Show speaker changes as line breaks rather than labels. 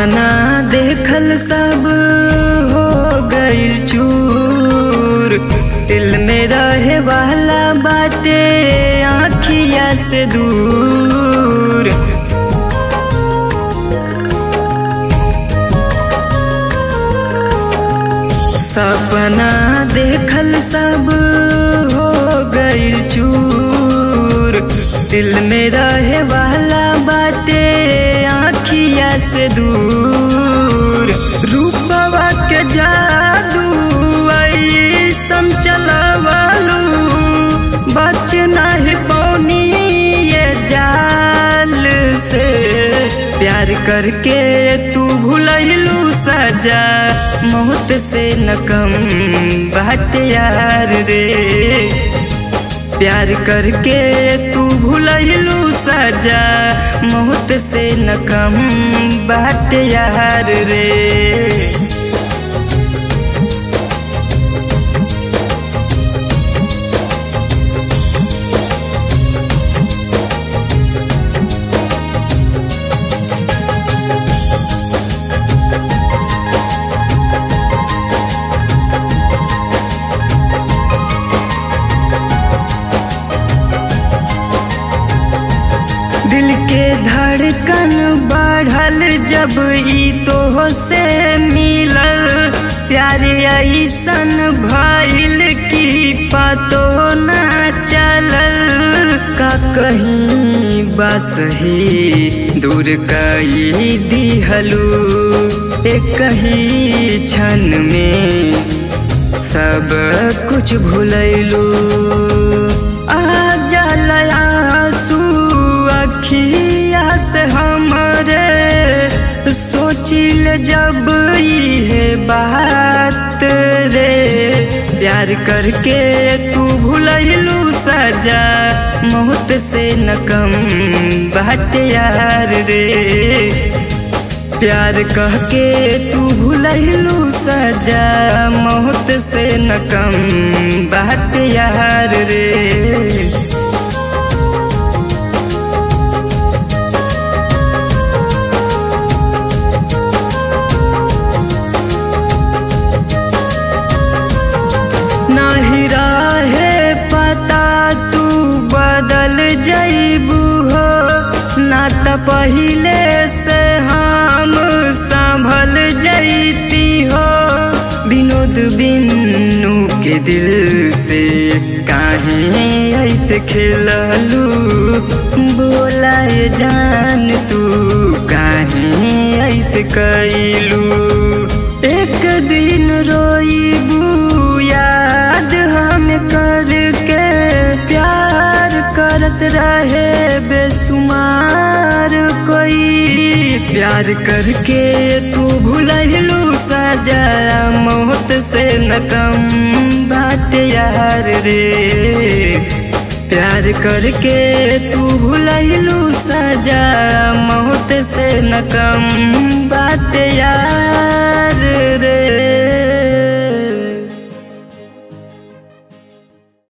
सपना देखल सब हो गइल चूर दिल में रहे वाला बाटे आँखिया से दूर सपना देखल सब हो गइल चूर दिल में रहे वाला बाटे आँखिया से दूर रूपवा के जादू ऐसन चलवालू बच नहीं पौनी ये जाल से प्यार करके तू भूलू सजा मौत से न कम बाट यार रे प्यार करके तू भूलू सजा मौत से न कम बाट यार रे दिल के धड़कन बढ़ल जब ई तो से मिलल प्यार ऐसन भइल की पतो न चलल का कहीं बस ही दूर कई दिहलू एक ही क्षण में सब कुछ भूलैलू आ जलया अखिया से हमरे सोचिल जब ये बात रे प्यार करके तू भूलू सजा मौत से न कम बाट यार रे प्यार कह के तू भूलू सजा मौत से न कम बाट यार रे नाही राहे पता तू बदल जैबू हो ना त पहिले से हम संभल जैती हो विनोद बिन्नू के दिल से काहे ऐसे खेललू बोलाए जान तू काहे ऐसे कैलू एक दिन रोईबू याद हम करके प्यार करत रहे बेसुमार कोई प्यार करके तू भूलू सजा मौत से न कम बात यार रे प्यार करके तू भूलू सजा मौत से न कम बात यार रे